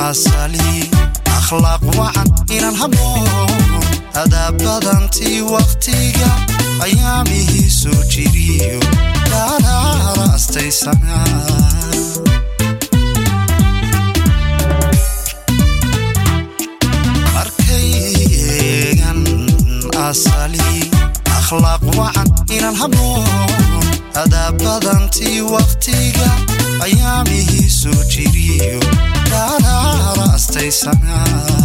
asali akhlaaq wacan inaan haboon adaabadantii wakhtiga ayaamihii soo jiriyo dhaaraara astaysana markay eegan asali akhlaaq wacan inaan haboon adaabadantii wakhtiga ayaamihii soo jiriyo dhaaraara astaysana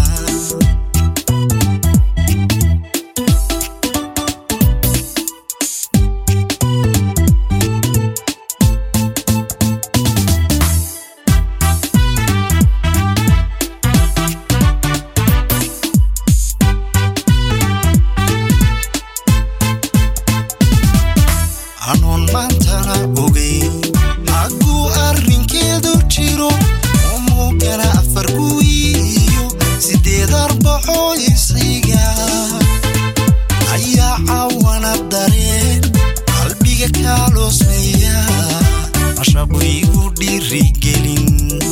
hanuun maantana ogeyn hagguu arrinkeedu jiro umugana afar guiyo sideed arbaxoo isiga ayaa cawana dareen qalbiga kaaloosmeeya mashaqu igu dhiirigelin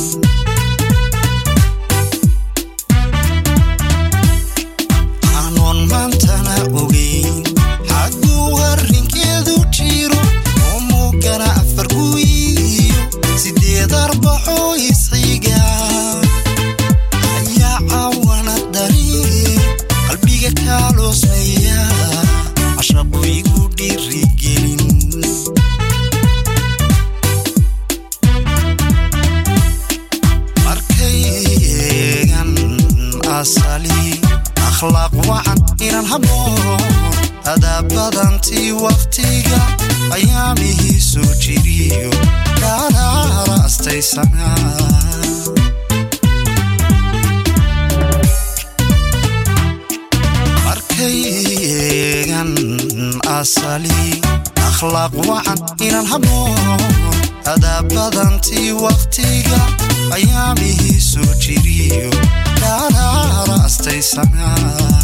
hanuun maantana ogeyn hagguu arrinkeedu jiro umugana afar guiyo sideed arbaxoo isiga ayaa cawana dareen qalbiga kaaloosmeeya mashaqu igu dhiirigelin markay eegan asali akhlaaq wacan inaan haboon adaabadantii wakhtiga ayaamihii soo jiriyo dhaaraara astaysana markay eegan asali akhlaaq wacan inaan haboon adaabadantii wakhtiga ayaamihii soo jiriyo dhaaraara astaysana